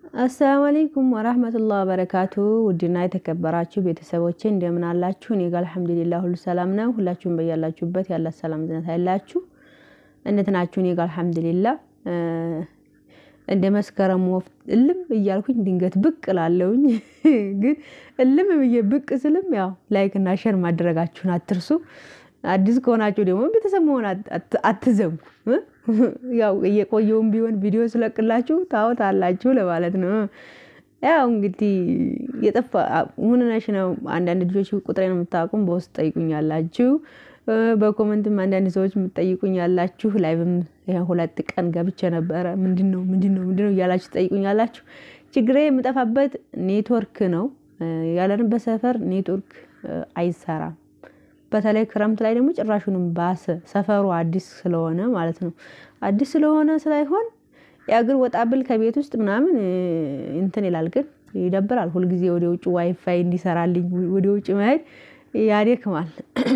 አሰላሙ አለይኩም ወራህመቱላህ ወበረካቱ ውድና የተከበራችሁ ቤተሰቦቼ እንደምን አላችሁ? እኔ ጋር አልሐምዱሊላህ ሁሉ ሰላም ነው። ሁላችሁም በያላችሁበት ያለ ሰላም ዝነት አይላችሁ። እንዴት ናችሁ? እኔ ጋር አልሐምዱሊላህ እንደ መስከረም ወፍ እልም እያልኩኝ ድንገት ብቅ እላለሁኝ። ግን እልም ብዬ ብቅ ስልም ያው ላይክ እና ሸር ማድረጋችሁን አትርሱ። አዲስ ከሆናችሁ ደግሞ ቤተሰብ መሆን አትዘንጉ። ያው እየቆየውም ቢሆን ቪዲዮ ስለቅላችሁ ታወታላችሁ ለማለት ነው። ያው እንግዲህ የጠፋ ሁንነሽ ነው። አንዳንድ ልጆች ቁጥሬን የምታውቁም በውስጥ ጠይቁኛላችሁ። በኮመንትም አንዳንድ ሰዎች የምትጠይቁኝ ያላችሁ ላይቭም ሁለት ቀን ገብቼ ነበረ። ምንድን ነው ምንድን ነው ምንድን ነው እያላችሁ ትጠይቁኛላችሁ። ችግሬ የምጠፋበት ኔትወርክ ነው። ያለንበት ሰፈር ኔትወርክ አይሰራም። በተለይ ክረምት ላይ ደግሞ ጭራሹንም ባሰ። ሰፈሩ አዲስ ስለሆነ ማለት ነው። አዲስ ስለሆነ ስላይሆን ያ ግን ወጣ ብል ከቤት ውስጥ ምናምን እንትን ይላል፣ ግን ይደብራል። ሁልጊዜ ወደ ውጭ ዋይፋይ እንዲሰራልኝ ወደ ውጭ መሄድ ያደክማል።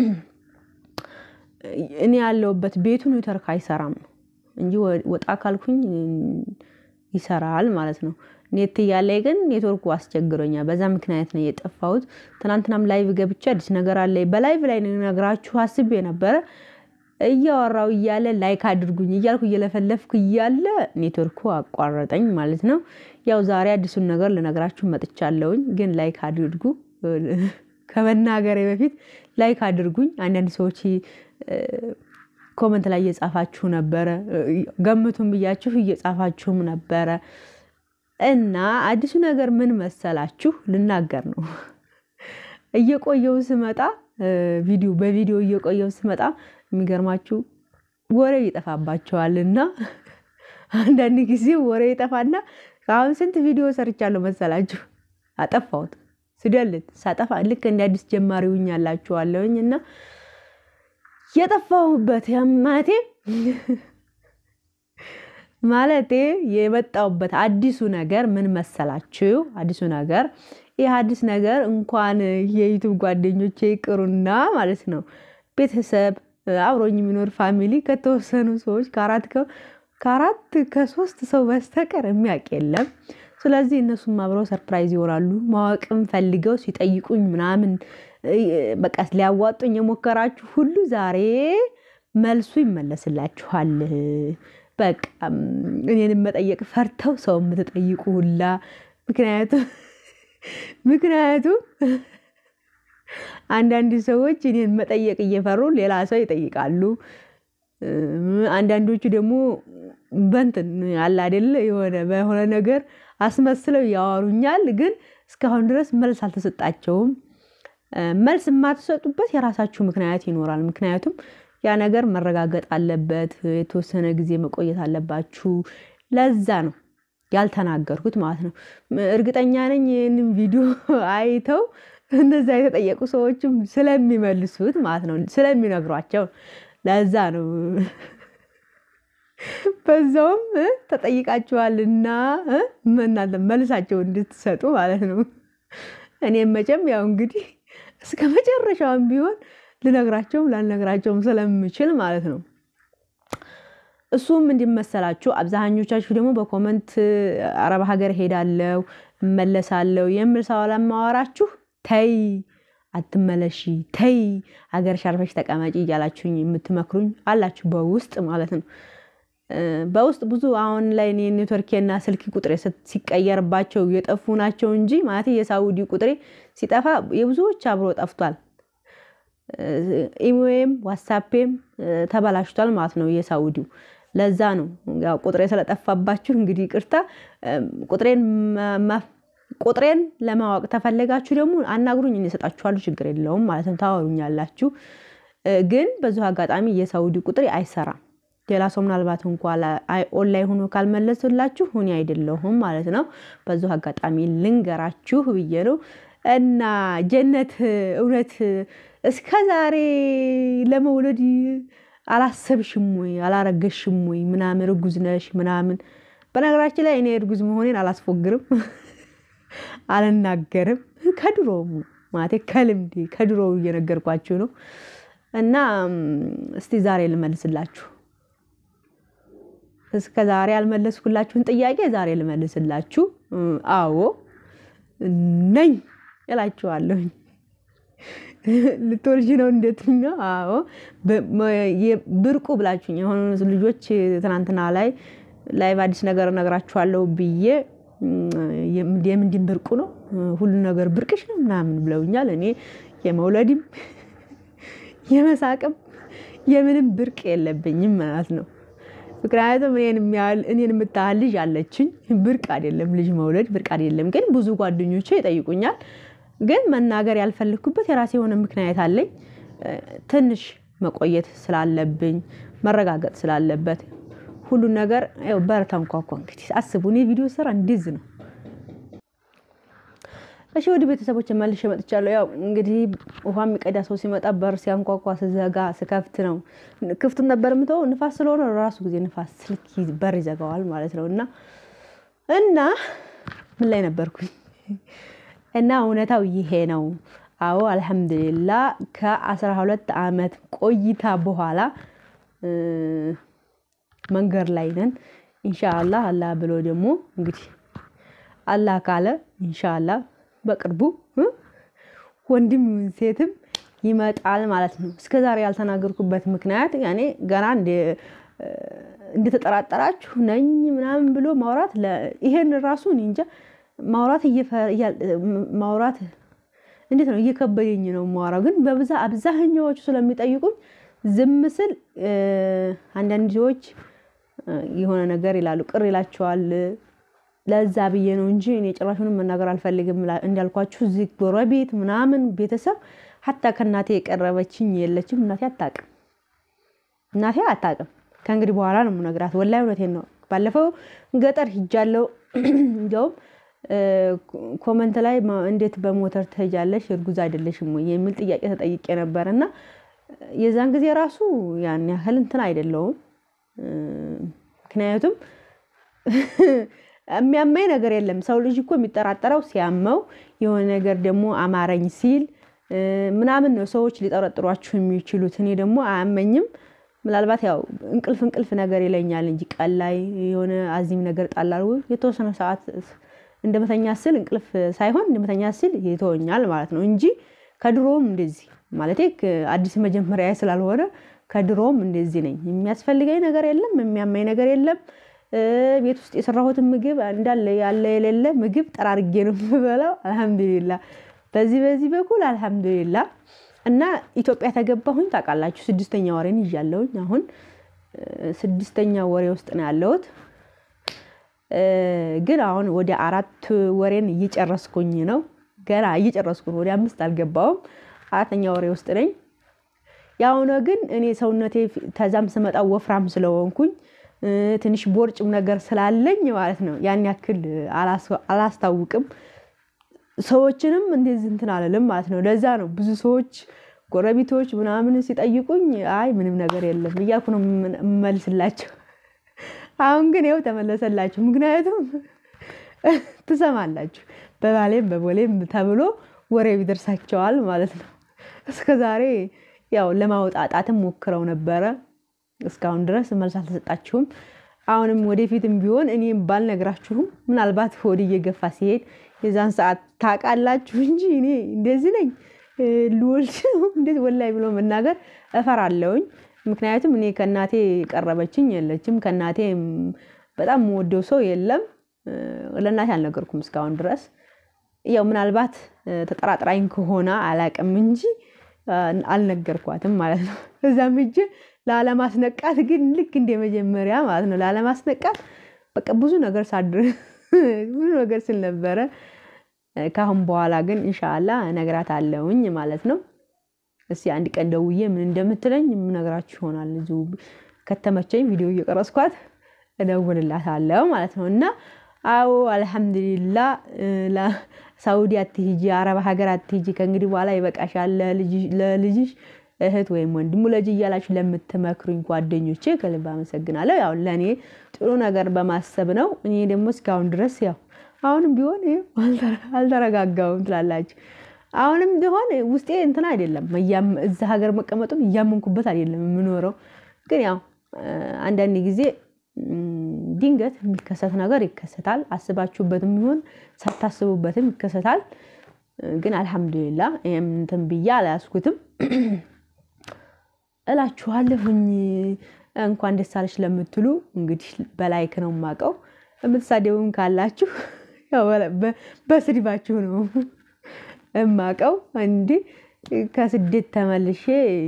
እኔ ያለሁበት ቤቱ ኔትወርክ አይሰራም ነው እንጂ ወጣ ካልኩኝ ይሰራል ማለት ነው። ኔት እያለ ግን ኔትወርኩ አስቸግሮኛል። በዛ ምክንያት ነው የጠፋሁት። ትናንትናም ላይቭ ገብቼ አዲስ ነገር አለ በላይቭ ላይ ነግራችሁ አስቤ ነበረ። እያወራው እያለ ላይክ አድርጉኝ እያልኩ እየለፈለፍኩ እያለ ኔትወርኩ አቋረጠኝ ማለት ነው። ያው ዛሬ አዲሱን ነገር ልነግራችሁ መጥቻለሁኝ። ግን ላይክ አድርጉ። ከመናገሬ በፊት ላይክ አድርጉኝ። አንዳንድ ሰዎች ኮመንት ላይ እየጻፋችሁ ነበረ። ገምቱም ብያችሁ እየጻፋችሁም ነበረ። እና አዲሱ ነገር ምን መሰላችሁ? ልናገር ነው። እየቆየው ስመጣ ቪዲዮ በቪዲዮ እየቆየው ስመጣ የሚገርማችሁ ወሬ ይጠፋባቸዋል። እና አንዳንድ ጊዜ ወሬ ይጠፋና ከአሁን ስንት ቪዲዮ ሰርቻለሁ መሰላችሁ? አጠፋሁት ስደልት ሳጠፋ ልክ እንደ አዲስ ጀማሪ ሁኛላችኋለሁኝ እና የጠፋሁበት ማለቴ ማለቴ የመጣሁበት አዲሱ ነገር ምን መሰላችሁ? አዲሱ ነገር ይህ አዲስ ነገር እንኳን የዩቱብ ጓደኞቼ ይቅሩና ማለት ነው ቤተሰብ አብሮኝ የሚኖር ፋሚሊ ከተወሰኑ ሰዎች ከአራት ከሶስት ሰው በስተቀር የሚያውቅ የለም። ስለዚህ እነሱም አብረው ሰርፕራይዝ ይሆናሉ። ማወቅም ፈልገው ሲጠይቁኝ ምናምን በቃ ሊያዋጡኝ የሞከራችሁ ሁሉ ዛሬ መልሱ ይመለስላችኋል። በቃ እኔንም መጠየቅ ፈርተው ሰው የምትጠይቁ ሁላ ምክንያቱም ምክንያቱም አንዳንድ ሰዎች እኔን መጠየቅ እየፈሩ ሌላ ሰው ይጠይቃሉ። አንዳንዶቹ ደግሞ በንትን አለ አይደለ የሆነ በሆነ ነገር አስመስለው ያወሩኛል። ግን እስካሁን ድረስ መልስ አልተሰጣቸውም። መልስ የማትሰጡበት የራሳችሁ ምክንያት ይኖራል። ምክንያቱም ያ ነገር መረጋገጥ አለበት። የተወሰነ ጊዜ መቆየት አለባችሁ። ለዛ ነው ያልተናገርኩት ማለት ነው። እርግጠኛ ነኝ ይህንን ቪዲዮ አይተው እነዛ የተጠየቁ ሰዎችም ስለሚመልሱት ማለት ነው ስለሚነግሯቸው፣ ለዛ ነው በዛውም ተጠይቃችኋልና እናንተ መልሳቸው እንድትሰጡ ማለት ነው። እኔም መቼም ያው እንግዲህ እስከ መጨረሻውም ቢሆን ልነግራቸውም ላልነግራቸውም ስለምችል ማለት ነው። እሱም እንዲመሰላችሁ አብዛኞቻችሁ ደግሞ በኮመንት አረብ ሀገር ሄዳለው እመለሳለው የምል ሰው ለማወራችሁ ተይ አትመለሺ፣ ተይ ሀገር ሻርፈሽ ተቀመጪ እያላችሁኝ የምትመክሩኝ አላችሁ፣ በውስጥ ማለት ነው። በውስጥ ብዙ አሁን ላይ እኔ ኔትወርኬና ስልክ ቁጥሬ ሲቀየርባቸው የጠፉ ናቸው እንጂ ማለት የሳውዲ ቁጥሬ ሲጠፋ የብዙዎች አብሮ ጠፍቷል። ኢሞዬም ዋትሳፔም ተበላሽቷል ማለት ነው የሳውዲው። ለዛ ነው ያው ቁጥሬ ስለጠፋባችሁ እንግዲህ ቅርታ። ቁጥሬን ቁጥሬን ለማወቅ ተፈለጋችሁ ደግሞ አናግሩኝ፣ እሰጣችኋለሁ። ችግር የለውም ማለት ነው። ታወሩኛላችሁ። ግን በዚሁ አጋጣሚ የሳውዲ ቁጥሬ አይሰራም። ሌላ ሰው ምናልባት እንኳ ኦንላይን ሆኖ ካልመለሱላችሁ እኔ አይደለሁም ማለት ነው። በዚሁ አጋጣሚ ልንገራችሁ ብዬ ነው። እና ጀነት እውነት እስከ ዛሬ ለመውለድ አላሰብሽም ወይ አላረገሽም ወይ ምናምን እርጉዝ ነሽ ምናምን። በነገራችን ላይ እኔ እርጉዝ መሆኔን አላስፎግርም አልናገርም። ከድሮውም ማለቴ ከልምዴ ከድሮው እየነገርኳችሁ ነው። እና እስቲ ዛሬ ልመልስላችሁ እስከ ዛሬ ያልመለስኩላችሁን ጥያቄ ዛሬ ልመልስላችሁ። አዎ ነኝ እላችኋለሁኝ። ልትወልጂ ነው እንደትኛው? አዎ ብርቁ ብላችሁኝ የሆኑ ልጆች ትናንትና ላይ ላይቭ አዲስ ነገር እነግራችኋለሁ ብዬ የምንድን ብርቁ ነው ሁሉ ነገር ብርቅሽ ነው ምናምን ብለውኛል። እኔ የመውለድም የመሳቅም የምንም ብርቅ የለብኝም ማለት ነው። ምክንያቱም እኔን የምታህል ልጅ አለችኝ። ብርቅ አይደለም ልጅ መውለድ ብርቅ አይደለም። ግን ብዙ ጓደኞቼ ይጠይቁኛል። ግን መናገር ያልፈለግኩበት የራሴ የሆነ ምክንያት አለኝ። ትንሽ መቆየት ስላለብኝ መረጋገጥ ስላለበት ሁሉን ነገር ያው በር ተንኳኳ። እንግዲህ አስቡ፣ እኔ ቪዲዮ ስራ እንዲዝ ነው። እሺ ወደ ቤተሰቦች መልሼ መጥቻለሁ። ያው እንግዲህ ውሃ የሚቀዳ ሰው ሲመጣ በር ሲያንኳኳ ስዘጋ ስከፍት ነው። ክፍቱን ነበር የምተወው ንፋስ ስለሆነ ራሱ ጊዜ ንፋስ ስልክ በር ይዘጋዋል ማለት ነው። እና እና ምን ላይ ነበርኩኝ? እና እውነታው ይሄ ነው። አዎ አልሐምዱሊላ ከአስራ ሁለት አመት ቆይታ በኋላ መንገድ ላይ ነን። ኢንሻአላህ አላህ ብሎ ደግሞ እንግዲህ አላህ ካለ ኢንሻአላህ በቅርቡ ወንድም ሴትም ይመጣል ማለት ነው። እስከዛሬ ያልተናገርኩበት ምክንያት ያኔ ገና እንደተጠራጠራችሁ ነኝ ምናምን ብሎ ማውራት ይሄን ራሱ እኔ እንጃ ማውራት ማውራት እንዴት ነው እየከበደኝ ነው የማወራው። ግን በብዛ አብዛኛዎቹ ስለሚጠይቁኝ ዝም ስል አንዳንድ ሰዎች የሆነ ነገር ይላሉ፣ ቅር ይላቸዋል። ለዛ ብዬ ነው እንጂ እኔ ጭራሹንም መናገር አልፈልግም። እንዳልኳችሁ እዚህ ጎረቤት ምናምን ቤተሰብ ሀታ ከእናቴ የቀረበችኝ የለችም። እናቴ አታውቅም፣ እናቴ አታውቅም። ከእንግዲህ በኋላ ነው የምነግራት። ወላሂ እውነቴን ነው። ባለፈው ገጠር ሂጃለሁ። እንዲያውም ኮመንት ላይ እንዴት በሞተር ትሄጃለሽ እርጉዝ አይደለሽም ወይ የሚል ጥያቄ ተጠይቄ ነበር እና የዛን ጊዜ ራሱ ያን ያህል እንትን አይደለውም። ምክንያቱም የሚያመኝ ነገር የለም። ሰው ልጅ እኮ የሚጠራጠረው ሲያመው የሆነ ነገር ደግሞ አማረኝ ሲል ምናምን ነው ሰዎች ሊጠረጥሯችሁ የሚችሉት። እኔ ደግሞ አያመኝም። ምናልባት ያው እንቅልፍ እንቅልፍ ነገር ይለኛል እንጂ ቀን ላይ የሆነ አዚም ነገር ጣላል የተወሰነ ሰዓት እንደመተኛ ስል እንቅልፍ ሳይሆን እንደመተኛ ስል ይተወኛል ማለት ነው እንጂ ከድሮም እንደዚህ ማለቴ አዲስ መጀመሪያ ስላልሆነ ከድሮም እንደዚህ ነኝ። የሚያስፈልገኝ ነገር የለም፣ የሚያመኝ ነገር የለም። ቤት ውስጥ የሰራሁትን ምግብ እንዳለ ያለ የሌለ ምግብ ጠራርጌ ነው የምበላው። አልሐምዱሊላ በዚህ በዚህ በኩል አልሐምዱሊላ። እና ኢትዮጵያ ተገባሁኝ ታውቃላችሁ፣ ስድስተኛ ወሬን ይዣለሁኝ። አሁን ስድስተኛ ወሬ ውስጥ ነው ያለሁት። ግን አሁን ወደ አራት ወሬን እየጨረስኩኝ ነው። ገና እየጨረስኩ ነው። ወደ አምስት አልገባውም። አራተኛ ወሬ ውስጥ ነኝ። ያሁነ ግን እኔ ሰውነቴ ተዛም ስመጣ ወፍራም ስለሆንኩኝ ትንሽ ቦርጭም ነገር ስላለኝ ማለት ነው ያን ያክል አላስታውቅም። ሰዎችንም እንደዚህ እንትን አልልም ማለት ነው። ለዛ ነው ብዙ ሰዎች ጎረቤቶች ምናምን ሲጠይቁኝ አይ ምንም ነገር የለም እያልኩ ነው የምመልስላቸው። አሁን ግን ይኸው ተመለሰላችሁ። ምክንያቱም ትሰማላችሁ በባሌም በቦሌም ተብሎ ወሬ ይደርሳቸዋል ማለት ነው። እስከ ዛሬ ያው ለማውጣጣትም ሞክረው ነበረ። እስካሁን ድረስ መልስ አልተሰጣችሁም። አሁንም ወደፊትም ቢሆን እኔም ባልነግራችሁም ምናልባት ሆድ እየገፋ ሲሄድ የዛን ሰዓት ታውቃላችሁ እንጂ እኔ እንደዚህ ነኝ ልወልድ ነው እንደዚህ ወላይ ብሎ መናገር እፈራለሁኝ። ምክንያቱም እኔ ከእናቴ የቀረበችኝ የለችም። ከእናቴ በጣም የምወደው ሰው የለም። ለእናቴ አልነገርኩም እስካሁን ድረስ ያው ምናልባት ተጠራጥራኝ ከሆነ አላቅም እንጂ አልነገርኳትም ማለት ነው። እዛም ሂጄ ላለማስነቃት ግን ልክ እንደ መጀመሪያ ማለት ነው ላለማስነቃት በቃ ብዙ ነገር ሳድር ብዙ ነገር ስል ነበረ። ከአሁን በኋላ ግን እንሻላ እነግራታለሁኝ ማለት ነው። እስኪ አንድ ቀን ደውዬ ምን እንደምትለኝ የምነግራችሁ ይሆናል። እዚሁ ከተመቸኝ ቪዲዮ እየቀረጽኳት እደውልላታለሁ ማለት ነው። እና አዎ አልሐምዱሊላ ሳውዲ አትሂጂ፣ አረብ ሀገር አትሂጂ፣ ከእንግዲህ በኋላ ይበቃሻል ለልጅሽ እህት ወይም ወንድሙ ልጅ እያላችሁ ለምትመክሩኝ ጓደኞቼ ከልብ አመሰግናለሁ። ያው ለእኔ ጥሩ ነገር በማሰብ ነው። እኔ ደግሞ እስካሁን ድረስ ያው አሁንም ቢሆን አልተረጋጋውም ትላላችሁ። አሁንም ቢሆን ውስጤ እንትን አይደለም እዛ ሀገር መቀመጡም እያመንኩበት አይደለም የምኖረው። ግን ያው አንዳንድ ጊዜ ድንገት የሚከሰት ነገር ይከሰታል። አስባችሁበትም ይሆን ሳታስቡበትም ይከሰታል። ግን አልሐምዱሊላ ይህም እንትን ብዬ አልያዝኩትም እላችኋለሁኝ። እንኳን ደስ አለሽ ለምትሉ እንግዲህ በላይክ ነው የማውቀው። የምትሳደቡም ካላችሁ በስድባችሁ ነው የማውቀው። እንዲህ ከስደት ተመልሼ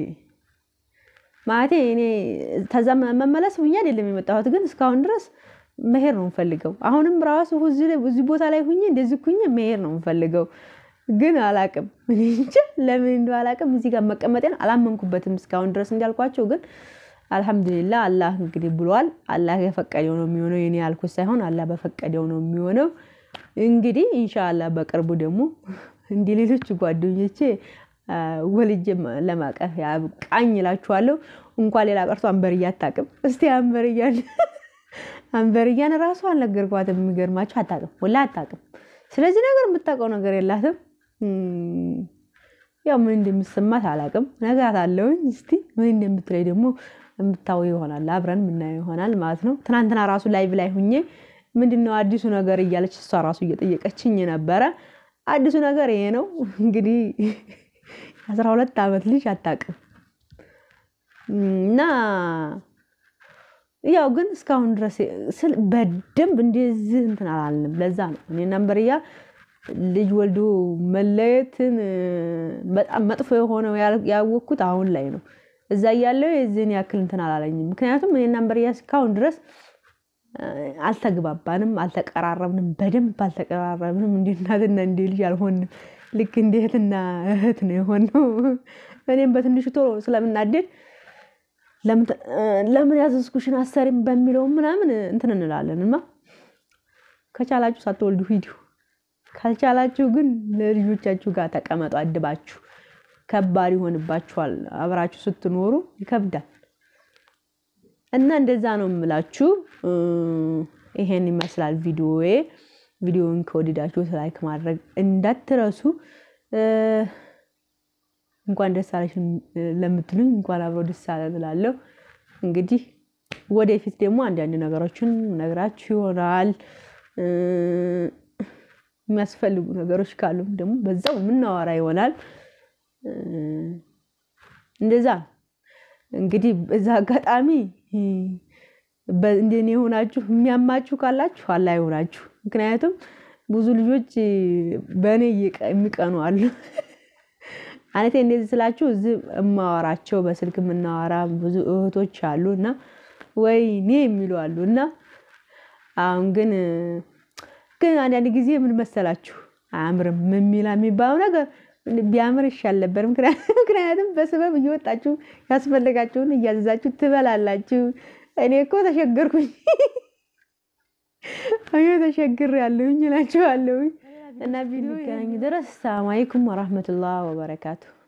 ማለቴ እኔ ተዛ መመለስ ብዬ አይደለም የመጣሁት፣ ግን እስካሁን ድረስ መሄድ ነው የምፈልገው። አሁንም ራሱ እዚህ ቦታ ላይ ሁኜ እንደዚህ ኩኜ መሄድ ነው የምፈልገው፣ ግን አላቅም እንጂ ለምን እንደው አላቅም። እዚህ ጋር መቀመጤን አላመንኩበትም እስካሁን ድረስ እንዳልኳቸው፣ ግን አልሐምዱሊላ አላህ እንግዲህ ብሏል። አላህ የፈቀደው ነው የሚሆነው፣ የኔ ያልኩት ሳይሆን አላህ በፈቀደው ነው የሚሆነው። እንግዲህ ኢንሻአላህ በቅርቡ ደግሞ እንዲህ ሌሎች ጓደኞቼ ወልጄ ለማቀፍ ያብቃኝ እላችኋለሁ። እንኳን ሌላ ቀርቶ አንበርያ አታውቅም። እስቲ አንበርያን አንበርያን ራሱ አልነገርኳትም። የሚገርማችሁ አታውቅም፣ ወላ አታውቅም። ስለዚህ ነገር የምታውቀው ነገር የላትም። ያው ምን እንደሚሰማት አላውቅም። ነግራት አለውኝ። እስቲ ምን እንደምትለይ ደግሞ የምታው ይሆናል፣ አብረን የምናየው ይሆናል ማለት ነው። ትናንትና ራሱ ላይቭ ላይ ሁኜ ምንድነው አዲሱ ነገር እያለች እሷ ራሱ እየጠየቀችኝ ነበረ። አዲሱ ነገር ይሄ ነው እንግዲህ አስራ ሁለት ዓመት ልጅ አታውቅም እና ያው ግን እስካሁን ድረስ በደንብ እንደዚህ እንትን አላልንም። ለዛ ነው እኔ ነንበርያ ልጅ ወልዶ መለየትን በጣም መጥፎ የሆነው ያወቅኩት አሁን ላይ ነው። እዛ እያለው የዚህን ያክል እንትን አላለኝም። ምክንያቱም እኔ ነንበርያ እስካሁን ድረስ አልተግባባንም፣ አልተቀራረብንም፣ በደንብ አልተቀራረብንም። እንደ እናትና እንደ ልጅ አልሆንም። ልክ እንደ እህትና እህት ነው የሆነው። እኔም በትንሹ ቶሎ ስለምናደድ ለምን ያዘዝኩሽን አሰሪም በሚለው ምናምን እንትን እንላለን እና ከቻላችሁ ሳትወልዱ ሂዱ፣ ካልቻላችሁ ግን ለልጆቻችሁ ጋር ተቀመጡ አድባችሁ። ከባድ ይሆንባችኋል። አብራችሁ ስትኖሩ ይከብዳል። እና እንደዛ ነው የምላችሁ። ይሄን ይመስላል ቪዲዮዬ። ቪዲዮውን ከወደዳችሁት ላይክ ማድረግ እንዳትረሱ። እንኳን ደስ አለሽ ለምትሉኝ እንኳን አብሮ ደስ አለ እላለሁ። እንግዲህ ወደፊት ደግሞ አንዳንድ ነገሮችን ነግራችሁ ይሆናል። የሚያስፈልጉ ነገሮች ካሉም ደግሞ በዛው የምናወራ ይሆናል። እንደዛ እንግዲህ በዛ አጋጣሚ እንደኔ የሆናችሁ የሚያማችሁ ካላችሁ አላህ ይሆናችሁ። ምክንያቱም ብዙ ልጆች በእኔ የሚቀኑ አሉ። አነቴ እንደዚህ ስላችሁ እዚህ እማወራቸው በስልክ የምናወራ ብዙ እህቶች አሉ እና ወይኔ የሚሉ አሉ እና አሁን ግን ግን አንዳንድ ጊዜ ምን መሰላችሁ አያምርም የሚላ የሚባለው ነገር ቢያምር ይሻል ነበር። ምክንያቱም በስበብ እየወጣችሁ ያስፈለጋችሁን እያዘዛችሁ ትበላላችሁ። እኔ እኮ ተሸገርኩኝ እኔ ተሸግር ያለሁኝ እላችኋለሁኝ። እና ቪዲዮ ገናኝ ድረስ ሰላም አለይኩም ወራህመቱላህ ወበረካቱ